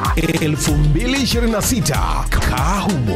2026 Kahumo.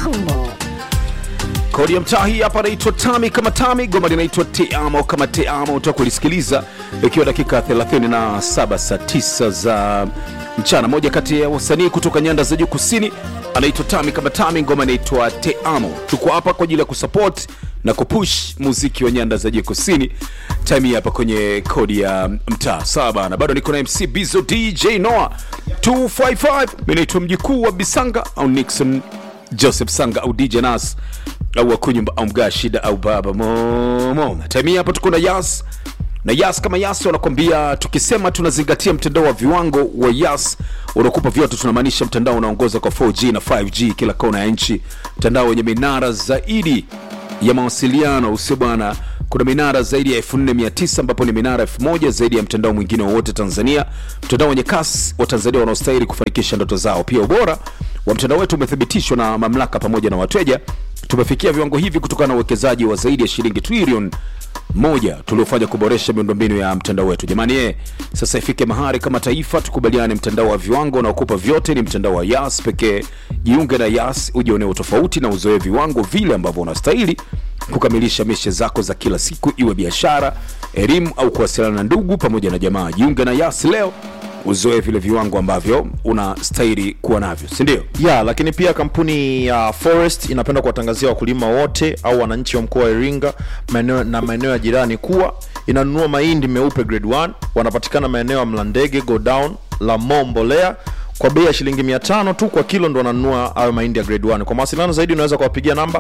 Kodi ya mtaa hii hapa naitwa Tami kama Tami, goma linaitwa Teamo kama Teamo. Utaka kulisikiliza ikiwa dakika 37 saa 9 za mchana. Moja kati ya wasanii kutoka nyanda za juu kusini anaitwa Tami kama Tami, ngoma inaitwa Teamo. Tuko hapa kwa ajili ya kusupport na kupush muziki wa nyanda za juu kusini. Time hii hapa kwenye kodi ya mtaa. Sawa bana, bado niko na MC Bizo DJ Noah 255. Mimi naitwa mjukuu wa Bisanga au Nixon Joseph Sanga au DJ Nas au Akunyumba au Mga Shida au Baba Momo. Time hii hapa tuko na Yas na Yas kama Yas wanakwambia, tukisema tunazingatia mtandao wa viwango wa Yas unakupa vyote, tunamaanisha mtandao unaongoza kwa 4G na 5G kila kona ya nchi, mtandao wenye minara zaidi ya mawasiliano usio bwana kuna minara zaidi ya 4900 ambapo ni minara 1000 zaidi ya mtandao mwingine wowote Tanzania, mtandao wenye kasi wa Tanzania wanaostahili kufanikisha ndoto zao. Pia ubora wa mtandao wetu umethibitishwa na mamlaka pamoja na wateja. Tumefikia viwango hivi kutokana na uwekezaji wa zaidi ya shilingi trilioni moja tuliofanya kuboresha miundombinu ya mtandao wetu. Jamani ye, sasa ifike mahali kama taifa tukubaliane, mtandao wa viwango unaokupa vyote ni mtandao wa Yas pekee. Jiunge na Yas ujionee utofauti na uzoe viwango vile ambavyo unastahili kukamilisha mishe zako za kila siku, iwe biashara, elimu au kuwasiliana na ndugu pamoja na jamaa. Jiunge na Yas leo uzoe vile viwango ambavyo unastahili kuwa navyo, si ndio? ya lakini pia kampuni ya Forest inapenda kuwatangazia wakulima wote au wananchi wa mkoa wa Iringa maeneo na maeneo ya jirani kuwa inanunua mahindi meupe grade 1 wanapatikana maeneo ya Mlandege, Go Down, Lamo, Mbolea kwa bei ya shilingi 500 tu kwa kilo ndo wananunua hayo mahindi ya grade 1. Kwa mawasiliano zaidi unaweza kuwapigia namba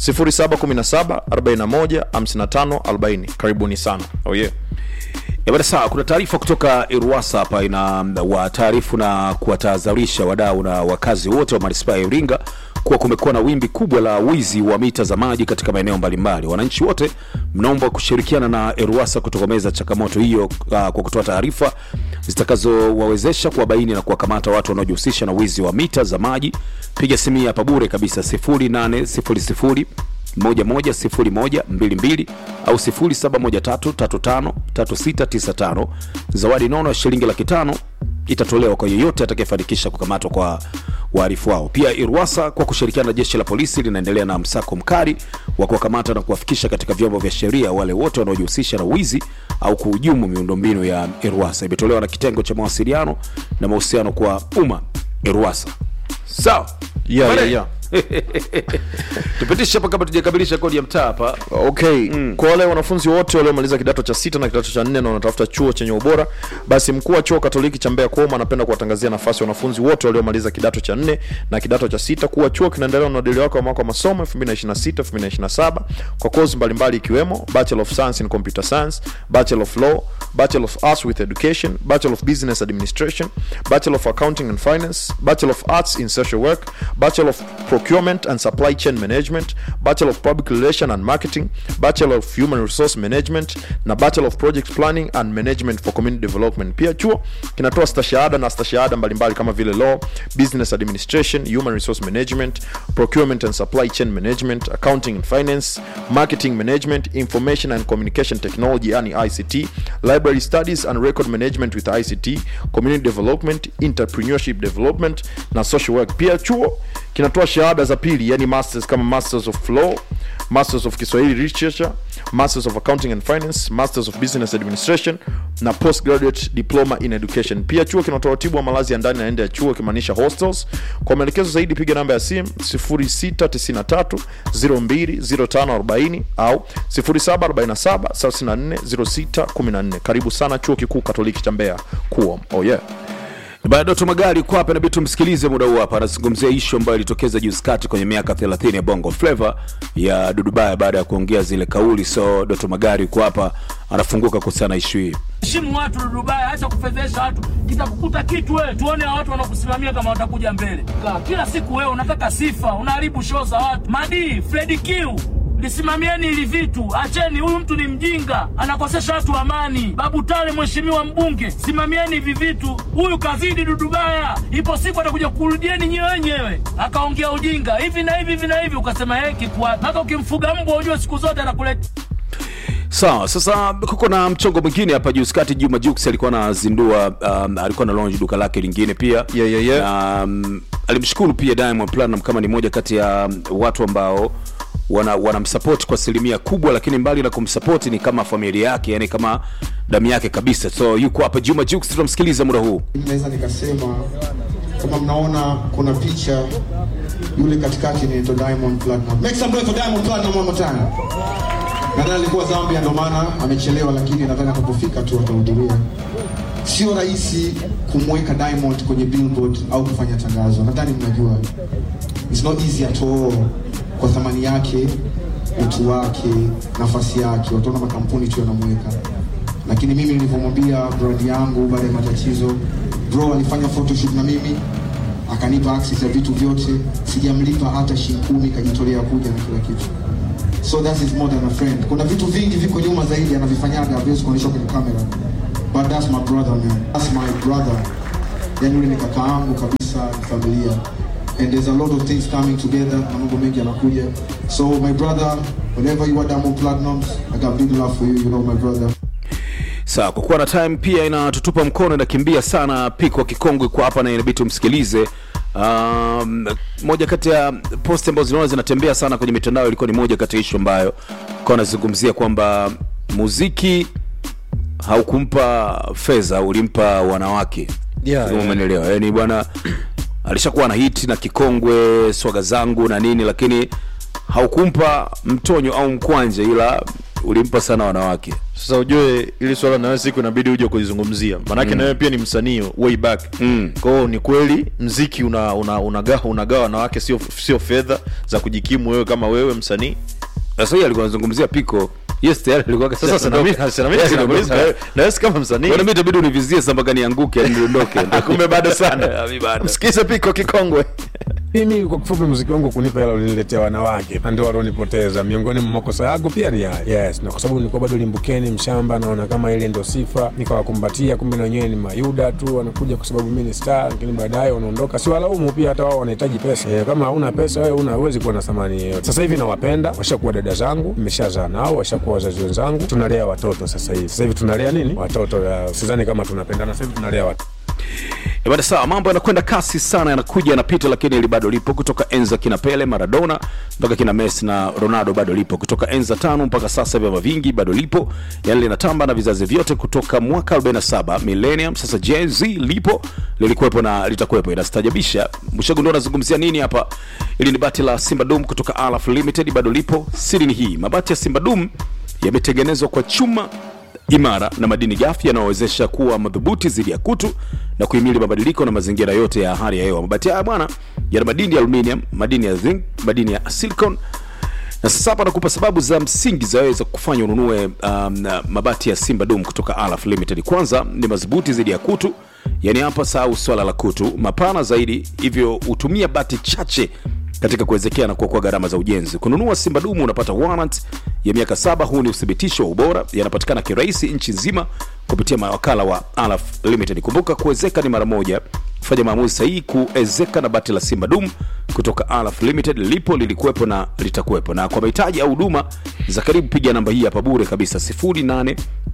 0717 41 55 40. Karibuni sana. Oh yeah. Ya bada sawa, kuna taarifa kutoka Iruwasa hapa ina wataarifu na kuwatahadharisha wadau na wakazi wote wa manispaa ya Iringa kuwa kumekuwa na wimbi kubwa la wizi wa mita za maji katika maeneo mbalimbali. Wananchi wote mnaomba kushirikiana na Iruwasa kutokomeza changamoto hiyo uh, kwa kutoa taarifa zitakazowawezesha kuwabaini na kuwakamata watu wanaojihusisha na wizi wa mita za maji. Piga simu hii hapa bure kabisa 0800 110122 au 0713353695. Zawadi nono ya shilingi laki tano itatolewa kwa yeyote atakayefanikisha kukamatwa kwa wahalifu wao. Pia Irwasa kwa kushirikiana na jeshi la polisi linaendelea na msako mkali wa kuwakamata na kuwafikisha katika vyombo vya sheria wale wote wanaojihusisha na wizi au kuhujumu miundombinu ya Irwasa. Imetolewa na kitengo cha mawasiliano na mahusiano kwa umma Irwasa. Sawa, Yeah, Bale. yeah, tupitishe hapa kabla tujakamilisha kodi ya mtaa hapa. okay kwa wale wanafunzi wote waliomaliza kidato cha sita na kidato cha nne na wanatafuta chuo chenye ubora basi mkuu wa chuo katoliki cha mbeya kuoma anapenda kuwatangazia nafasi ya wanafunzi wote waliomaliza kidato cha nne na kidato cha sita kuwa chuo kinaendelea na uadili wake wa mwaka wa masomo 2026 2027 kwa kozi mbalimbali ikiwemo bachelor of science in computer science bachelor of law bachelor of arts with education bachelor of business administration bachelor of accounting and finance bachelor of arts in social work bachelor of procurement and supply chain management bachelor of public relation and marketing bachelor of human resource management na bachelor of project planning and management for community development pia chuo kinatoa stashahada na stashahada mbalimbali kama vile law business administration human resource management procurement and supply chain management accounting and finance marketing management information and communication technology yani ict library studies and record management with ict community development entrepreneurship development na social work pia chuo kinatoa shahada za pili yani masters kama masters of law masters of kiswahili literature masters of accounting and finance masters of business administration na postgraduate diploma in education pia chuo kinatoa utibu wa malazi ya ndani na nje ya chuo ikimaanisha hostels kwa maelekezo zaidi piga namba ya simu 0693 020540 au 0747 34 0614 karibu sana chuo kikuu katoliki cha mbeya kuom oh yeah Bado Doto Magari kwa hapa inabidi tumsikilize muda huu hapa, anazungumzia ishu ambayo ilitokeza juzi kati kwenye miaka 30 ya Bongo Flava ya Dudubaya baada ya kuongea zile kauli. So Doto Magari kwa hapa anafunguka kuhusiana na ishu hii. heshimu watu Dudubaya, acha kufedhesha watu, kitakukuta kitu wewe. Tuone hao watu wanakusimamia kama watakuja mbele. Ka- Kila siku wewe unataka sifa, unaharibu show za watu. Madi Fredi Q lisimamieni hili vitu, acheni. Huyu mtu ni mjinga, anakosesha watu amani. Babu Tale, mheshimiwa mbunge, simamieni hivi vitu. Huyu kazidi Dudubaya, ipo siku atakuja kurudieni nyewe wenyewe, akaongea ujinga hivi na hivi hivi na hivi, ukasema yeye kikuwa hata ukimfuga mbwa, ujue siku zote anakuleta sawa sasa kuko na mchongo mwingine hapa juzi kati juma jux alikuwa anazindua um, alikuwa na launch duka lake lingine pia Yeah, yeah, yeah. um, alimshukuru pia diamond platinum kama ni moja kati ya um, watu ambao wana wanamsupport kwa asilimia kubwa lakini mbali na kumsupport ni kama familia yake yani kama damu yake kabisa so yuko hapa juma jux tunamsikiliza muda huu naweza nikasema kama mnaona kuna picha yule katikati ni Diamond Platinum. Make some noise for Diamond Platinum one more time. Nadhani alikuwa Zambia ndio maana amechelewa, lakini nadhani atakapofika tu atahudhuria. Sio rahisi kumweka Diamond kwenye billboard au kufanya tangazo, nadhani mnajua. It's not easy at all kwa thamani yake, utu wake, nafasi yake, wataona makampuni tu yanamweka lakini mimi nilivyomwambia brand yangu baada ya matatizo, bro alifanya photoshoot na mimi akanipa access ya vitu vyote, sijamlipa hata shilingi kumi, kajitolea kuja na kila kitu. So that is more than a friend. Kuna vitu vingi viko nyuma zaidi anavifanyaga, haviwezi kuonyeshwa kwenye kamera, but that's my brother man, that's my brother. Yani yule ni kaka yangu kabisa, ni familia and there's a lot of things coming together na mambo mengi yanakuja. So my brother, whenever you are Diamond Platnumz, I got big love for you, you know my brother. sawa kwa kuwa na time pia inatutupa mkono inakimbia sana piko kikongwe kwa hapa na inabidi tumsikilize um, moja kati ya post ambazo zinaona zinatembea sana kwenye mitandao ilikuwa ni moja kati ya ishu ambayo kwa anazungumzia kwamba muziki haukumpa fedha ulimpa wanawake Yeah, Kama yeah. umenielewa yani bwana alishakuwa na hiti na kikongwe swaga zangu na nini lakini haukumpa mtonyo au mkwanje ila ulimpa sana wanawake sasa ujue ili swala nawe siku inabidi uje kulizungumzia maanake mm. nawe pia ni msanii way back Mm. kwao ni kweli mziki una, una, unagawa unagawa wanawake sio sio fedha za kujikimu wewe kama wewe msanii sasa hii alikuwa anazungumzia piko yes tayari alikuwa sasa sina mimi- sina mimi sinakuuliza na wewe- na wewe si kama msanii Bwana, mimi itabidi univizie samba gani nianguke yani niondoke kumbe bado sana Mimi bado. msikize piko kikongwe mimi kwa kifupi muziki wangu kunipa hela uliniletea wanawake na ndio walionipoteza miongoni mwa makosa yangu pia ni haya yes na kwa sababu nilikuwa bado limbukeni mshamba naona kama ile ndo sifa nikawakumbatia kumbe na wenyewe ni mayuda tu wanakuja kwa sababu mimi ni star lakini baadaye wanaondoka si walaumu pia hata wao wanahitaji pesa e, kama hauna pesa wewe una uwezi kuwa na thamani yeyote sasa hivi nawapenda washakuwa dada zangu nimeshazaa nao washakuwa wazazi wenzangu tunalea watoto sasa hivi sasa hivi tunalea nini watoto ya, sidhani kama tunapendana sasa hivi tunalea watoto Eh, bwana sawa mambo yanakwenda kasi sana yanakuja yanapita lakini ili bado lipo kutoka enza kina pele maradona mpaka kina messi na ronaldo bado lipo kutoka enza tano mpaka sasa vyama vingi bado lipo yani linatamba na vizazi vyote kutoka mwaka 47 millennium sasa Gen Z lipo lilikuwepo na litakuwepo inastajabisha mshagundo anazungumzia nini hapa ili ni bati la simba dum kutoka alaf limited bado lipo siri ni hii mabati ya simba dum yametengenezwa kwa chuma imara na madini gafi yanayowezesha kuwa madhubuti dhidi ya kutu na kuhimili mabadiliko na mazingira yote ya hali ya hewa. Mabati haya bwana yana madini ya aluminium, madini ya zinc, madini ya silicon na sasa hapa nakupa sababu za msingi zaweza kufanya ununue um, mabati ya Simba Dum kutoka Alaf Limited. Kwanza ni madhubuti dhidi ya kutu, yani hapa sahau swala la kutu, mapana zaidi, hivyo hutumia bati chache katika kuwezekea na kuokoa gharama za ujenzi. Kununua Simba Dumu unapata warrant ya miaka saba. Huu ni uthibitisho wa ubora, yanapatikana kirahisi nchi nzima kupitia mawakala wa Alaf Limited. Kumbuka kuwezeka ni mara moja. Fanya maamuzi sahihi kuezeka na bati la Simba Dum kutoka Alaf Limited. Lipo, lilikuwepo na litakuwepo. Na kwa mahitaji au huduma za karibu, piga namba hii hapa bure kabisa 08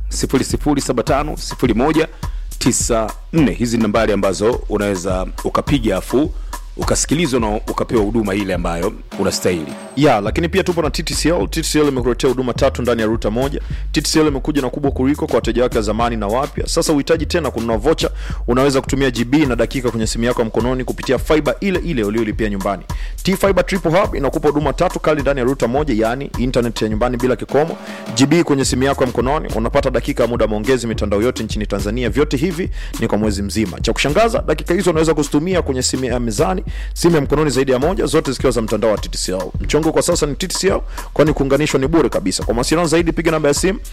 0075 01 94. Hizi ni nambari ambazo unaweza ukapiga afu ukasikilizwa na ukapewa huduma ile ambayo unastahili. ya lakini pia tupo na TTCL. TTCL imekuletea huduma tatu ndani ya ruta moja. TTCL imekuja na kubwa kuliko kwa wateja wake wa zamani na wapya. Sasa uhitaji tena kununua vocha, unaweza kutumia GB na dakika kwenye simu yako ya mkononi kupitia fiber ile ile uliolipia nyumbani. T Fiber Triple Hub inakupa huduma tatu kali ndani ya ruta moja, yani internet ya nyumbani bila kikomo, GB kwenye simu yako ya mkononi, unapata dakika ya muda maongezi mitandao yote nchini Tanzania. Vyote hivi ni kwa mwezi mzima. Cha kushangaza, dakika hizo unaweza kuzitumia kwenye simu ya mezani, simu ya mkononi zaidi ya moja, zote zikiwa za mtandao wa TTCL. Mchongo kwa sasa ni TTCL, kwani kuunganishwa ni bure kabisa. Kwa mawasiliano zaidi, piga namba ya simu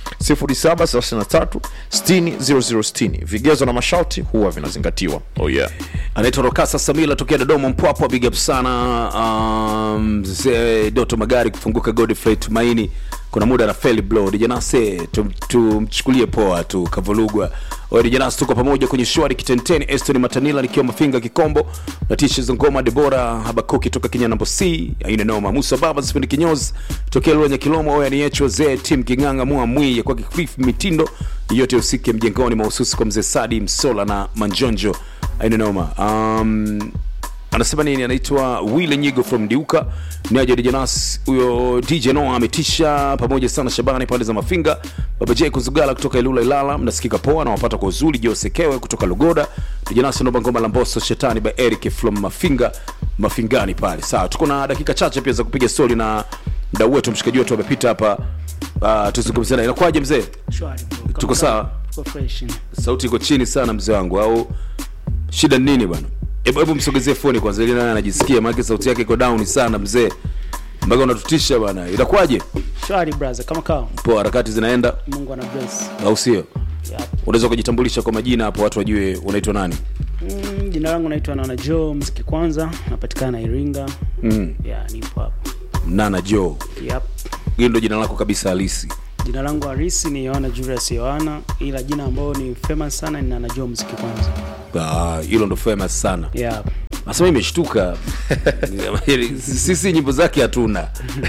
0733 60 0060. Vigezo na masharti huwa vinazingatiwa. Oh yeah. anaitwa Rokasa Samila tokea Dodoma Mpwapwa, big up sana um, mzee Doto Magari kufunguka Godfrey Tumaini kuna muda na feli blow dijanase tumchukulie poa tu kavulugwa Oya, dijanase tuko pamoja kwenye shwari kitenteni eston matanila nikiwa mafinga kikombo na tishe za ngoma debora habakuki toka kenya nambo c aina noma musa baba sipendi kinyozi tokea luenya kilomo oya ni echo zee tim king'anga mua mwi ya kwake cliff mitindo yote usike mjengoni mahususi kwa mzee sadi msola na manjonjo aina noma um, anasema nini anaitwa wile nyigo from diuka niaja djnas huyo dj no ametisha pamoja sana shabani pande za mafinga baba j kuzugala kutoka ilula ilala mnasikika poa nawapata kwa uzuri josekewe kutoka lugoda djnas naomba ngoma la mboso shetani by eric from mafinga mafingani pale sawa tuko na dakika chache pia za kupiga stori na mdau wetu mshikaji wetu amepita hapa uh, tuzungumzie naye inakuwaje mzee Shwari bro. Kama Tuko sawa? Tuko fresh. sauti iko chini sana mzee wangu au shida ni nini bwana hebu hebu msogezee foni kwanza ili naye anajisikia maana sauti yake iko down sana mzee mpaka unatutisha bwana inakuwaje Shwari brother, kama kawa. poa harakati zinaenda Mungu ana bless. au sio Yep. unaweza kujitambulisha kwa majina hapo watu wajue unaitwa nani Mm, jina langu naitwa Nana Joe, mziki kwanza, napatikana Iringa. mm. Yeah, nipo hapo. nana joe Yep. hilo ndo jina lako kabisa halisi Jina langu halisi ni Yohana Julius Yohana, ila jina ambalo ni famous sana ni Nana Joe, mziki kwanza. Ah, hilo ndo famous sana Yeah. nasema imeshtuka sisi nyimbo zake hatuna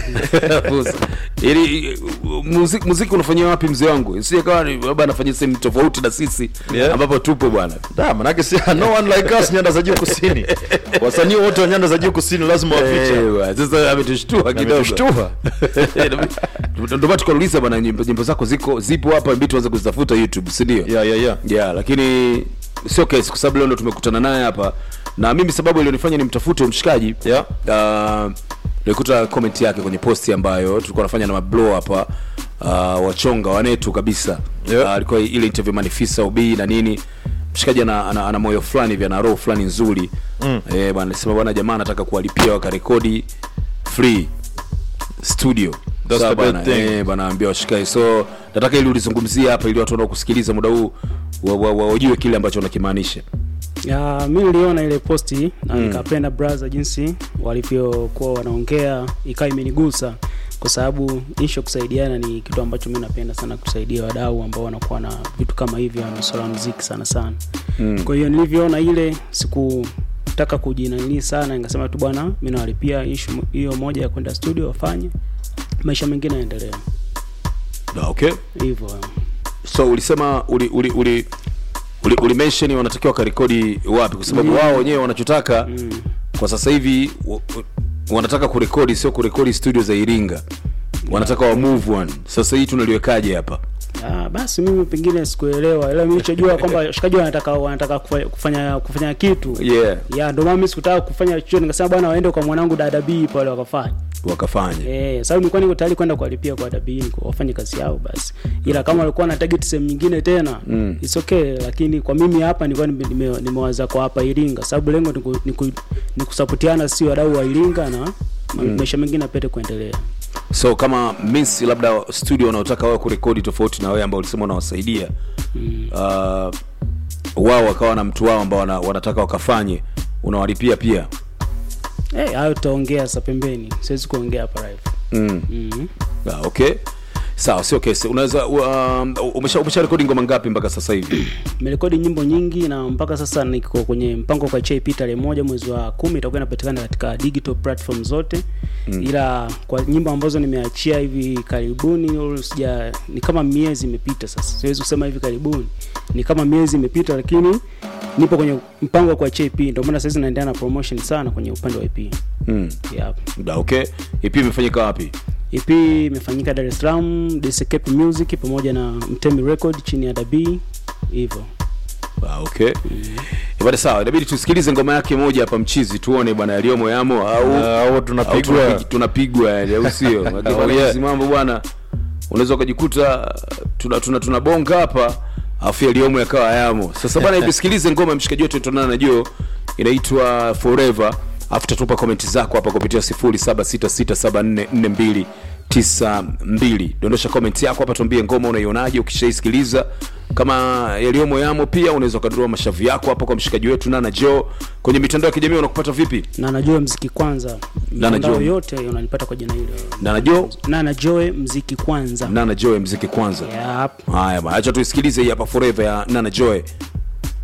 ili muziki, muziki unafanyia wapi mzee wangu sije kawa ni- labda anafanyia sehemu tofauti na sisi Yeah. ambapo tupo bwana da manake si no one like us nyanda za juu kusini wasanii wote wa nyanda za juu kusini lazima waficha Eh, bwana, sasa ametushtua kidogo ametushtua ndio maana tukauliza bwana nyimbo, nyimbo zako ziko zipo hapa mbi tuanze kuzitafuta youtube si ndio yeah, yeah, yeah. yeah, lakini sio kesi kwa sababu leo ndo tumekutana naye hapa na mimi sababu ilionifanya nimtafute mshikaji Yeah. uh, nilikuta comment yake kwenye posti ambayo tulikuwa nafanya na mablo hapa uh, wachonga wanetu kabisa Yeah. uh, alikuwa ile interview manifisa ubii na nini mshikaji ana, ana, ana moyo fulani hivi ana roho fulani nzuri mm. eh, bwana sema bwana jamaa anataka kuwalipia wakarekodi free studio That's Sawa the good bwana, thing. eh, bwana ambia washikaji so nataka ili ulizungumzia hapa ili watu wanaokusikiliza muda huu wa- wa- wa- wajue kile ambacho unakimaanisha Ya, mi niliona ile posti na nikapenda brother jinsi walivyokuwa wanaongea ikawa imenigusa kwa sababu ishu ya kusaidiana ni kitu ambacho mi napenda sana kusaidia wadau ambao wanakuwa na vitu kama hivyo na masuala ya muziki sana sana mm. kwa hiyo nilivyoona ile sikutaka kujinanili sana nikasema tu bwana mi nawalipia ishu hiyo moja ya kwenda studio wafanye maisha mengine yaendelea Ah, okay hivyo so ulisema uli uli uli uli, uli mention wanatakiwa wakarekodi wapi kwa sababu Mm. wao wenyewe wanachotaka kwa sasa hivi wa- wa- wanataka kurekodi sio kurekodi studio za iringa wanataka wa move on sasa hii tunaliwekaje hapa Ah, basi mimi pengine sikuelewa ila nilichojua kwamba washikaji wanataka wanataka kufa- kufanya kufanya kitu yeah ya ndio maana mimi sikutaka kufanya chochote nikasema bwana waende kwa mwanangu dada B pale wakafanya wakafanya eh sababu nilikuwa niko tayari kwenda kuwalipia kwa dada B niko wafanye kazi yao basi ila kama walikuwa na target sehemu nyingine tena mm. it's okay lakini kwa mimi hapa nilikuwa nime- nime- nimewaza kwa hapa Iringa sababu lengo ni ku- ni ku- ni kusapotiana si wadau wa Iringa na mm. maisha mengine apete kuendelea so kama miss labda studio wanaotaka wao kurekodi tofauti na wewe ambao ulisema unawasaidia mm. uh, wao wakawa na mtu wao ambao wana, wanataka wakafanye unawalipia pia eh hayo tutaongea sasa pembeni siwezi kuongea hapa live mm. mm. ah, okay sawa sio kesi unaweza um, umesha, umesha rekodi ngoma ngapi mpaka sasa hivi nimerekodi nyimbo nyingi na mpaka sasa niko kwenye mpango kwa chip tarehe moja mwezi wa kumi itakuwa inapatikana katika digital platform zote mm. ila kwa nyimbo ambazo nimeachia hivi karibuni sija ni kama miezi imepita sasa siwezi kusema hivi karibuni ni kama miezi imepita lakini nipo kwenye mpango wa kwa chip ndio maana sasa naendelea na promotion sana kwenye upande wa EP mm. yep. Da, okay ipi imefanyika wapi EP imefanyika Dar es Salaam DCKP Music pamoja na Mtemi Record chini ya Dabii hivyo ah, okay bada sawa inabidi tusikilize ngoma yake moja hapa mchizi tuone bwana yaliyomo yamo au Ah, au au tunapigwa tunapig- tunapigwa yani au sio Maana Oh, bwana yeah. hizi mambo bwana unaweza ukajikuta tuna tuna tunabonga hapa afu yaliyomo yakawa yamo sasa bwana hebu sikilize ngoma ya mshikaji wetu tunaona na Joe inaitwa forever afu tatupa komenti zako hapa kupitia 07667442 92 dondosha comment yako hapa tuambie ngoma unaionaje ukishaisikiliza kama yaliyomo yamo pia unaweza ukadurua mashavu yako hapa kwa mshikaji wetu nana jo kwenye mitandao ya kijamii unakupata vipi na najua mziki kwanza Nana mitandao Joe. yote unanipata kwa jina hilo nana jo na najoe mziki kwanza nana joe mziki kwanza yep. haya bwana, acha tuisikilize hii hapa forever ya nana joe